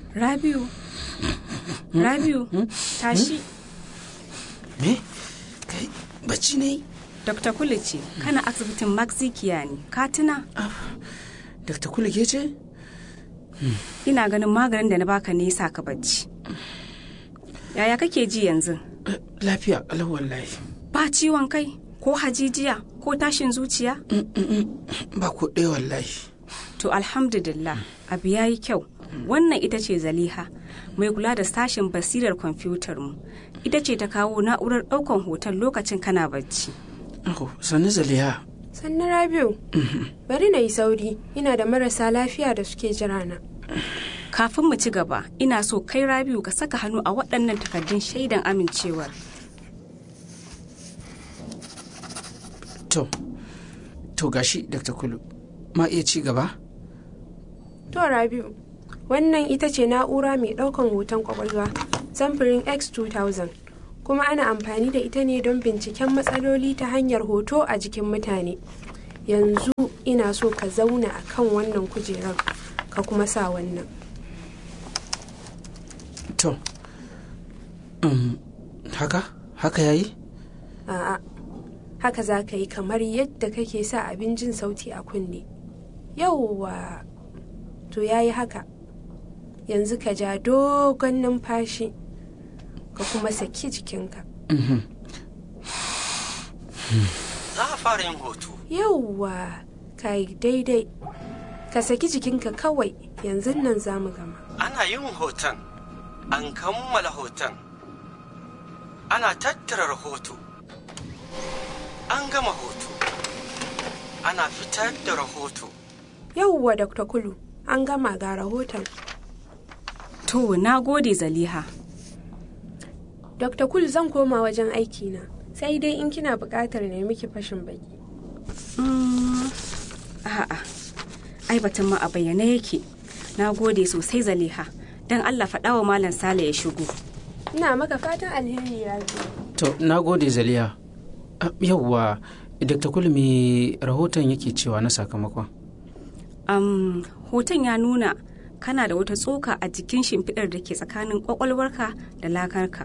Rabiu. Rabiu, tashi. Me? Kai bacci ne? Dr. Kulu ce, kana asibitin Maxikiya ne, ka tuna? Dr. Kulu ke ce? Ina ganin maganin da na baka ne yasa ka bacci. Yaya kake ji yanzu? Eh, Lafiya kalau wallahi. Ba ciwon kai, ko hajijiya, ko tashin zuciya? Ba ko ɗaya wallahi. To alhamdulillah, abu ya yi kyau. Wannan ita ce Zaliha, mai kula da sashen basirar kwamfutar mu. Ita ce ta kawo na'urar ɗaukan hoton lokacin kana bacci. Oh, sannu Zaliha. Sannu Rabiu, bari na yi sauri, ina da marasa lafiya da suke jira na. Kafin mu ci gaba, ina so kai Rabiu ka saka hannu a waɗannan takardun shaidan amincewar. To, to gashi Dr. Kulu. Ma iya ci gaba? To Rabiu, wannan ita ce na'ura mai ɗaukan hoton kwakwalwa samfurin X2000 kuma ana amfani da ita ne don binciken matsaloli ta hanyar hoto a jikin mutane. Yanzu ina so ka zauna a kan wannan kujerar ka kuma sa wannan. To, um, haka? Haka yayi? A'a, haka za ka yi kamar yadda kake sa abin jin sauti a kunne. Yauwa, to ya yi haka. Yanzu ka ja dogon numfashi, ka kuma saki jikinka. Za a fara yin hoto. Yauwa, ka yi daidai. Ka saki jikinka kawai, yanzu nan za mu gama. Ana yin hoton. An kammala hoton. Ana tattara rahoto. An gama hoto. Ana fitar da rahoto. Yauwa, Dr. Kulu, an gama ga rahoton. To, na gode Zaliha. Dr. Kul zan koma wajen aikina, sai dai in kina buƙatar na miki fashin baki. Mm, A'a, ai batun ma a bayyane yake. Na gode sosai Zaliha. Don Allah faɗa wa Malam Sale ya shigo. Ina maka fatan alheri Rabi. To, na gode Zaliha. Ah, Yawwa, Dr. Kulu me rahoton yake cewa na sakamakon? Am, hoton ya nuna kana da wata tsoka a jikin shimfiɗar da ke tsakanin ƙwaƙwalwarka da lakarka.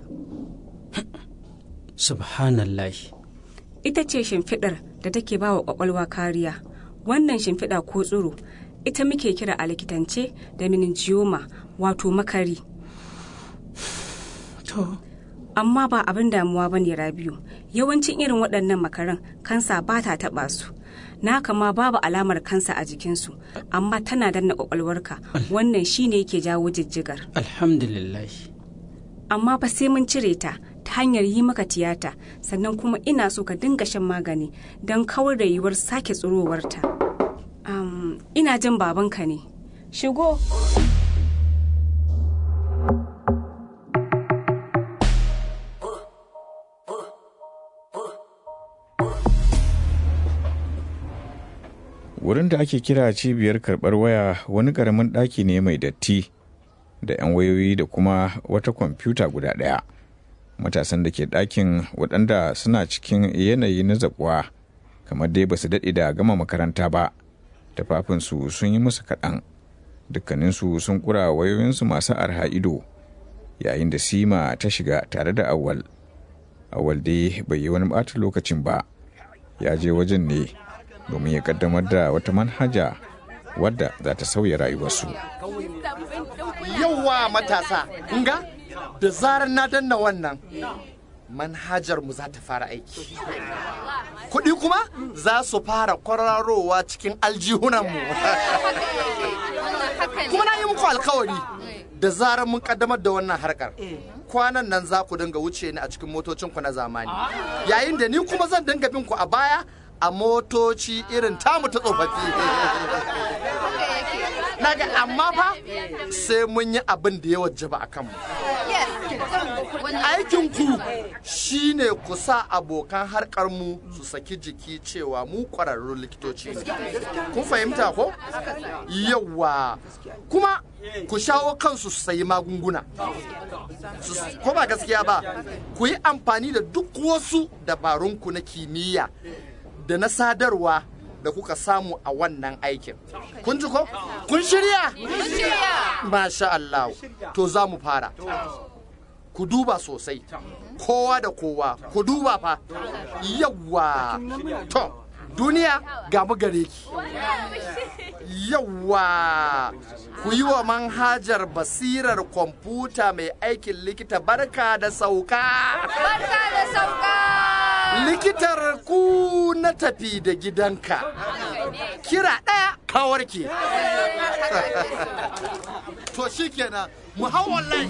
Subhanallahi. Ita ce shimfiɗar da take ba wa ƙwaƙwalwa kariya. Wannan shimfiɗa ko tsiro, ita muke kira a likitance da meningioma wato makari. To, Amma ba abin damuwa ba ne Rabiu. Yawancin irin waɗannan makaran kansa ba ta taɓa su. Na kama babu alamar kansa a jikinsu, amma tana danna ƙwaƙwalwarka. Wannan shine yake jawo jijjigar. alhamdulillahi. amma fa sai mun cire ta ta hanyar yi maka tiyata sannan kuma ina so ka dinga shan magani don kawar da yiwuwar sake tsirowarta. Um, ina jin babanka ne. Shigo. Wurin da ake kira cibiyar karɓar waya wani ƙaramin ɗaki ne mai datti da 'yan wayoyi da kuma wata kwamfuta guda ɗaya. Matasan da ke ɗakin waɗanda suna cikin yanayi na zaɓuwa kamar dai ba su daɗe da gama makaranta ba. Tafafinsu sun yi musu kaɗan. Dukkaninsu sun ƙura wayoyinsu masu arha ido yayin da Sima ta shiga tare da Awal. Awal dai bai yi wani ɓata lokacin ba. Ya je wajen ne domin ya kaddamar da wata manhaja wadda za ta sauya rayuwarsu. Yauwa matasa, kunga da zarar na danna wannan manhajar mu za ta fara aiki. Kuɗi kuma za su fara kwararowa cikin aljihunanmu. kuma na yi muku alkawari da zarar mun kaddamar da wannan harkar. Kwanan nan za ku dinga wuce ni a cikin motocinku na zamani. Yayin da ni kuma zan dinga bin ku a baya a motoci irin tamu ta tsofaffi. Naga amma fa sai mun yi abin da ya wajaba a kanmu. Aikinku shi ne ku sa abokan harkar mu su saki jiki cewa mu ƙwararrun likitoci ne. Kun fahimta ko? Yawwa. Kuma ku shawo kansu su sayi magunguna. Su- Ko ba gaskiya ba, ku yi amfani da duk wasu dabarunku na kimiyya da na sadarwa da kuka samu a wannan aikin kun ji ko kun shirya masha Allah to za mu fara ku duba sosai kowa da kowa ku duba fa yawwa to duniya ga mu gare ki yawwa ku yi wa manhajar basirar kwamfuta mai aikin likita barka da sauka Barka da sauka! likitar ku na tafi da gidanka kira ɗaya kawarki to shikenan mu hau online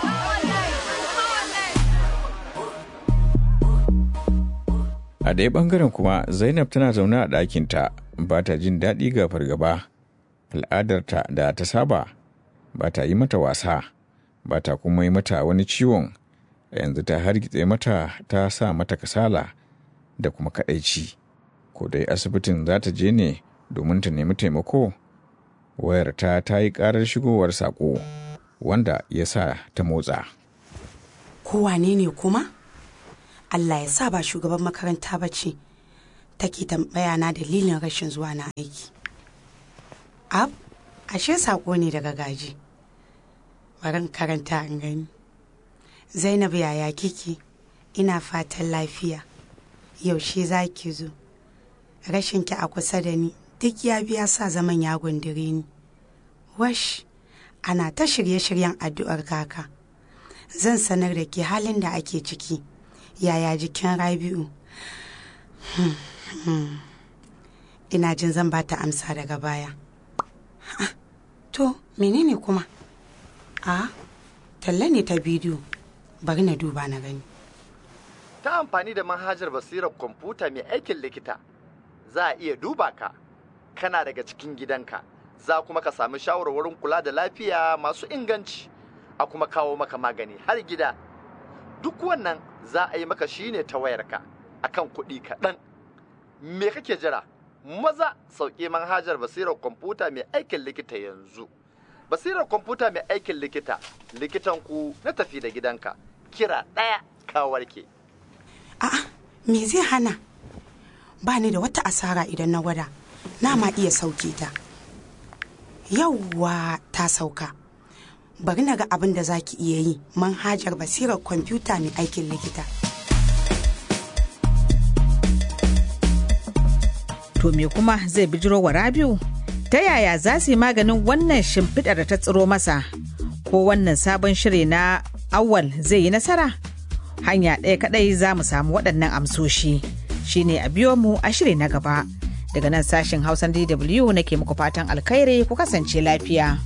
a ɗaya ɓangaren kuma zainab tana zaune a ɗakinta ba ta jin daɗi ga fargaba al'adarta da ta saba ba ta yi mata wasa ba ta kuma yi mata wani ciwon yanzu ta hargitse mata ta sa mata kasala da kuma kaɗaici ko dai asibitin za ta je ne domin ta nemi taimako wayarta ta yi ƙarar shigowar saƙo wanda ya sa ta motsa kowane ne kuma allah ya sa ba shugaban makaranta ba ce take tambaya na dalilin rashin zuwa na aiki ab ashe sako ne daga gaji bari in karanta in gani zainab yaya kike ina fatan lafiya yaushe za ki zo rashinki a kusa da ni duk ya biya sa zaman ya gundure ni wash ana ta shirye-shiryen addu'ar kaka zan sanar da ke halin da ake ciki yaya jikin rabi'u Hmm, hmm. ina jin zan ba ta amsa daga baya Ah, to menene kuma a talla ne ta bidiyo bari na duba na gani ta amfani da manhajar basirar kwamfuta mai aikin likita za a iya duba ka kana daga cikin gidanka za kuma ka sami shawarwarin kula da lafiya masu inganci a kuma kawo maka magani har gida duk wannan za a yi maka shine ta wayarka akan kuɗi kaɗan me kake jira maza sauƙi manhajar basirar kwamfuta mai aikin likita yanzu basirar kwamfuta mai aikin likita likitan ku na tafi da gidanka kira ɗaya ka warke a'a me zai hana ba ni da wata asara idan na gwada na ma iya sauke ta yauwa ta sauka bari na ga abin da za ki iya yi manhajar basirar kwamfuta mai aikin likita To me kuma zai bijiro wa Rabiu? Ta yaya za su yi maganin wannan shimfiɗar da ta tsiro masa? Ko wannan sabon shiri na awal zai yi nasara? Hanya ɗaya kaɗai za mu samu waɗannan amsoshi. Shine a biyo mu a shiri na gaba. Daga nan sashen Hausan DW nake muku fatan alkhairi ku kasance lafiya.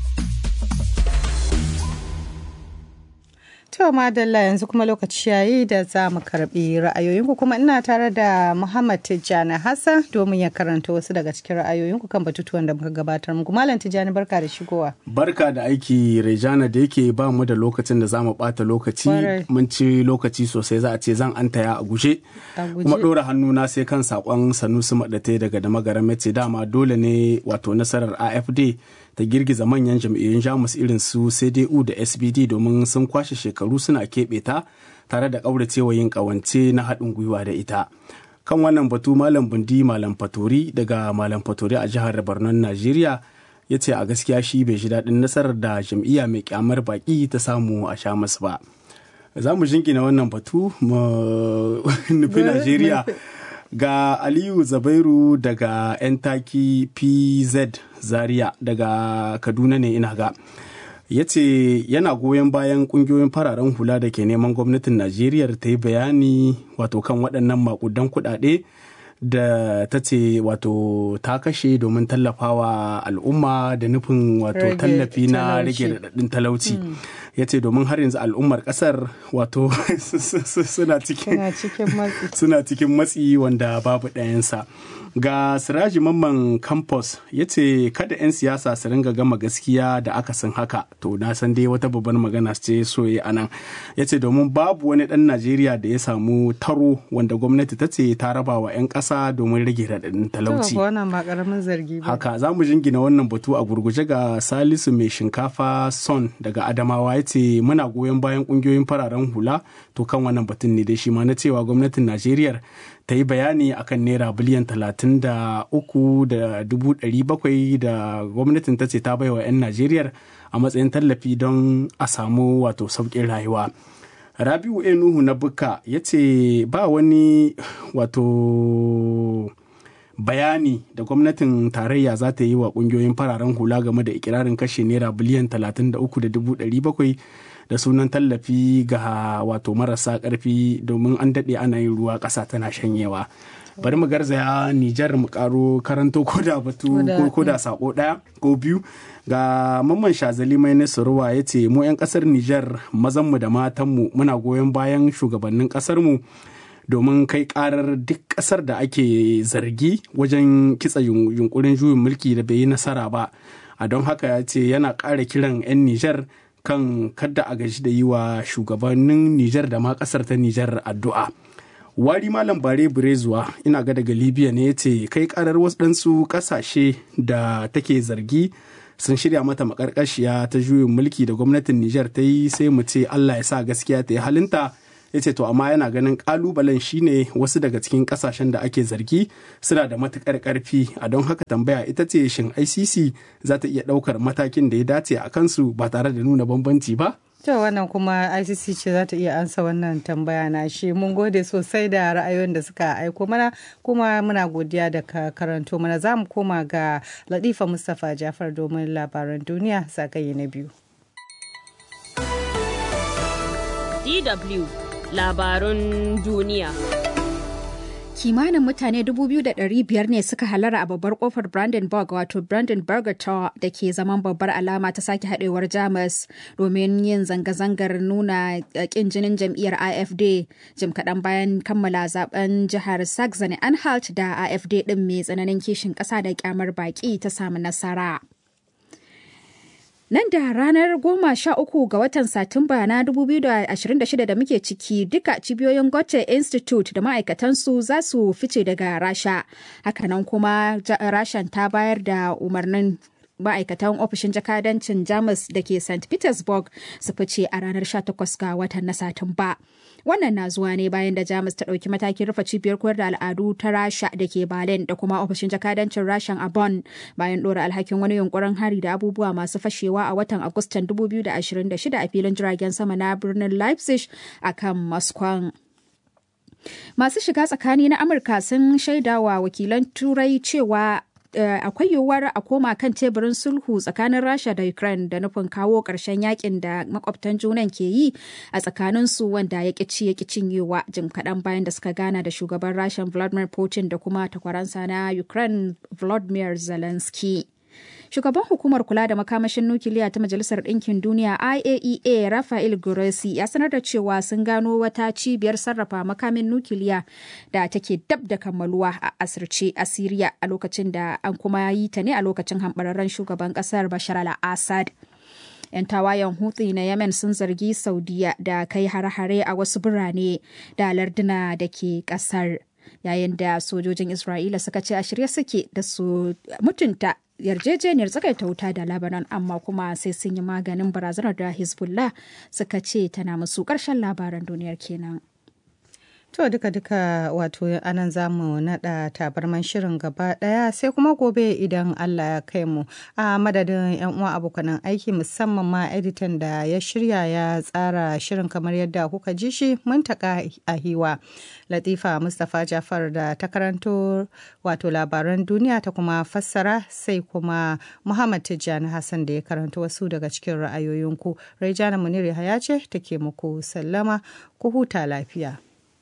To madalla yanzu kuma lokaci yayi da za mu karbi ra'ayoyinku kuma ina tare da Muhammad Tijjani Hassan domin ya karanta wasu daga cikin ra'ayoyinku kan batutuwan da muka gabatar muku. Malam Tijjani barka da shigowa. Barka da aiki Rejana da yake ba mu da lokacin da za mu bata lokaci Kwarai. mun ci lokaci sosai za a ce zan antaya a guje. A guje. Kuma ɗora hannuna sai kan sakon Sanusi Maɗate daga da magaran Metse dama dole ne wato nasarar AFD ta girgiza manyan jam'iyyun Jamus irin su CDU da SBD domin sun kwashe shekaru suna keɓe ta tare da ƙauracewa yin ƙawance na haɗin gwiwa da ita. Kan wannan batu Malam Bundi Malam Fatori daga Malam Fatori a jihar Borno Najeriya ya ce a gaskiya shi bai ji daɗin nasarar da jam'iyya mai kyamar baƙi ta samu a sha masu ba. Za mu jingina wannan batu mu nufi Najeriya ga Aliyu Zabairu daga 'yan taki PZ Zaria daga Kaduna ne ina ga. ya ce yana goyon bayan kungiyoyin fararen hula da ke neman gwamnatin najeriya ta yi bayani wato kan waɗannan makudan kuɗaɗe da ta ce wato ta kashe domin tallafawa al'umma da nufin wato Rage tallafi na talauci. rage raɗaɗin talauci ya ce domin har yanzu al'ummar ƙasar wato suna cikin Suna cikin matsi. suna cikin matsi wanda babu ɗayansa ga siraji mamman campus ya ce kada 'yan siyasa su ringa gama gaskiya da aka san haka to na san dai wata babbar magana ce so ya anan ya ce domin babu wani ɗan najeriya da ya samu taro wanda gwamnati ta ce ta raba wa 'yan ƙasa domin rage raɗaɗin talauci To, wannan ba ƙaramin zargi ba. haka za mu jingina wannan batu a gurguje ga salisu mai shinkafa son daga adamawa ya ce muna goyon bayan kungiyoyin fararen hula to kan wannan batun ne dai shi ma na cewa gwamnatin najeriya ta yi bayani akan naira biliyan talatin da uku da dubu ɗari bakwai da gwamnatin ta ce ta baiwa 'yan najeriya a matsayin tallafi don a samu wato sauƙin rayuwa rabiu enuhu na buka ya ce ba wani wato bayani da gwamnatin tarayya za ta yi wa kungiyoyin fararen hula game da ikirarin kashe naira biliyan 33,700 da sunan tallafi ga wato marasa karfi domin an daɗe ana yin ruwa ƙasa tana shanyewa bari mu garzaya nijar mu karo karanto ko da batu ko da sako ɗaya ko biyu ga mamman shazali mai nasaruwa ya ce mu 'yan ƙasar nijar mazanmu da matanmu muna goyon bayan shugabannin ƙasarmu domin kai karar duk kasar da ake zargi wajen kitsa yunkurin juyin mulki da bai yi nasara ba a don haka ya ce yana ƙara kiran 'yan nijar kan kadda a gaji da yi wa shugabannin nijar da ma kasar ta nijar addu'a wari malam bare burezuwa ina ga daga libya ne ya ce kai karar wasu kasashe da take zargi sun shirya mata makarkashiya ta juyin mulki da gwamnatin nijar ta yi sai mu ce allah ya sa gaskiya ta yi halinta ya ce to amma yana ganin kalubalen shine wasu daga cikin kasashen da ake zargi suna da matukar karfi a don haka tambaya ita ce shin icc za ta iya daukar matakin da ya dace a kansu ba tare da nuna bambanci ba To wannan kuma ICC ce za ta iya ansa wannan tambaya na shi mun gode sosai da ra'ayoyin da suka aiko mana kuma muna godiya da ka karanto mana za mu koma ga Latifa Mustapha Jafar domin labaran duniya zagaye na biyu. DW labarun duniya. Kimanin mutane 2,500 ne suka halara a babbar kofar Brandenburg wato Brandenburger Tor da ke zaman babbar alama ta sake haɗewar Jamus domin yin zanga-zangar nuna ƙin jinin jam'iyyar AFD jim kaɗan bayan kammala zaben jihar Saxony-Anhalt da AFD ɗin mai tsananin kishin ƙasa da kyamar baƙi ta samu nasara. Nan da ranar goma sha uku ga watan Satumba na 2026 da muke ciki duka cibiyoyin Goethe Institute da ma'aikatansu za su fice daga Rasha. Hakanan kuma Rashan ta bayar da umarnin ma'aikatan ofishin jakadancin Jamus da ke St. Petersburg su fice a ranar 18 ga watan na Satumba. Wannan na zuwa ne bayan da Jamus ta ɗauki matakin rufe cibiyar koyar da al'adu ta Rasha da ke Berlin da kuma ofishin jakadancin Rashan a Bonn bayan ɗora alhakin wani yunkurin hari da abubuwa masu fashewa a watan Agustan 2026 a filin jiragen sama na birnin Leipzig a kan Moscow. Masu shiga tsakani na Amurka sun shaidawa wakilan Turai cewa Uh, akwai yiwuwar a koma kan teburin sulhu tsakanin rasha da ukraine da nufin kawo ƙarshen yakin da makwabtan junan ke yi a tsakanin su wanda ya ci ya cinyewa jim kaɗan bayan da suka gana da shugaban rasha vladimir putin da kuma takwaransa na ukraine volodymyr zelensky Shugaban hukumar kula da makamashin nukiliya ta Majalisar Ɗinkin Duniya IAEA Rafael Grossi ya sanar da cewa sun gano wata cibiyar sarrafa makamin nukiliya da take dab da kammaluwa a asirce a Siriya a lokacin da an kuma yi ta ne a lokacin hambararren shugaban ƙasar Bashar al-Assad. 'yan tawayen hutsi na yemen sun zargi saudiya da kai hare-hare a wasu birane da larduna da ke kasar yayin da sojojin isra'ila suka ce a shirye suke da su mutunta yarjejeniyar tsakaita wuta da Lebanon amma kuma sai sun yi maganin barazanar da Hezbollah suka ce tana musu ƙarshen labaran duniyar kenan. To duka-duka wato anan za mu naɗa tabarman shirin gaba ɗaya sai kuma gobe idan Allah ya kai mu a madadin 'yan uwa abokanan aiki musamman ma editan da ya shirya ya tsara shirin kamar yadda kuka ji shi mun taka a hiwa. Latifa Mustapha Jafar da ta karanto wato labaran duniya ta kuma fassara sai kuma Muhammad Tijjani Hassan da ya karanto wasu daga cikin ra'ayoyinku. Raijana Munir Yahaya ce take muku sallama ku huta lafiya.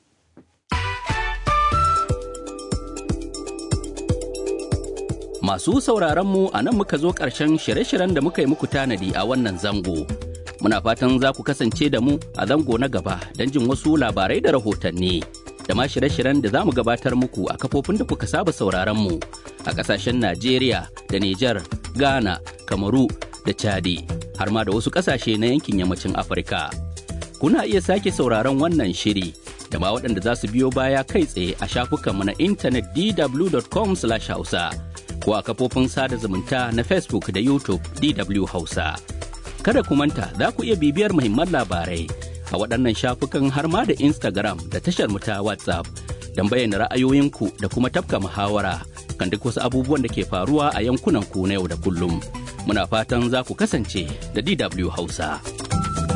Masu sauraronmu a nan muka zo ƙarshen shirye-shiryen da muka yi muku tanadi a wannan zango. Muna fatan za ku kasance da mu a zango na gaba don jin wasu labarai da rahotanni. Da ma shirye-shiryen da za mu gabatar muku a kafofin da kuka saba sauraronmu a ƙasashen Najeriya da Nijar, Ghana, Kamaru da Chadi, har ma da wasu ƙasashe na yankin yammacin Afirka. Kuna iya sake sauraron wannan shiri da ma waɗanda za su biyo baya kai tsaye a shafukanmu na intanet dw.com/hausa. ko a kafofin sada zumunta na Facebook da YouTube DW Hausa. Kada ku manta za ku iya bibiyar muhimman labarai a waɗannan shafukan har ma da Instagram da tashar mu ta WhatsApp don bayyana ra'ayoyinku da kuma tafka muhawara kan duk wasu abubuwan da ke faruwa a yankunan ku na yau da kullum. Muna fatan za ku kasance da DW Hausa.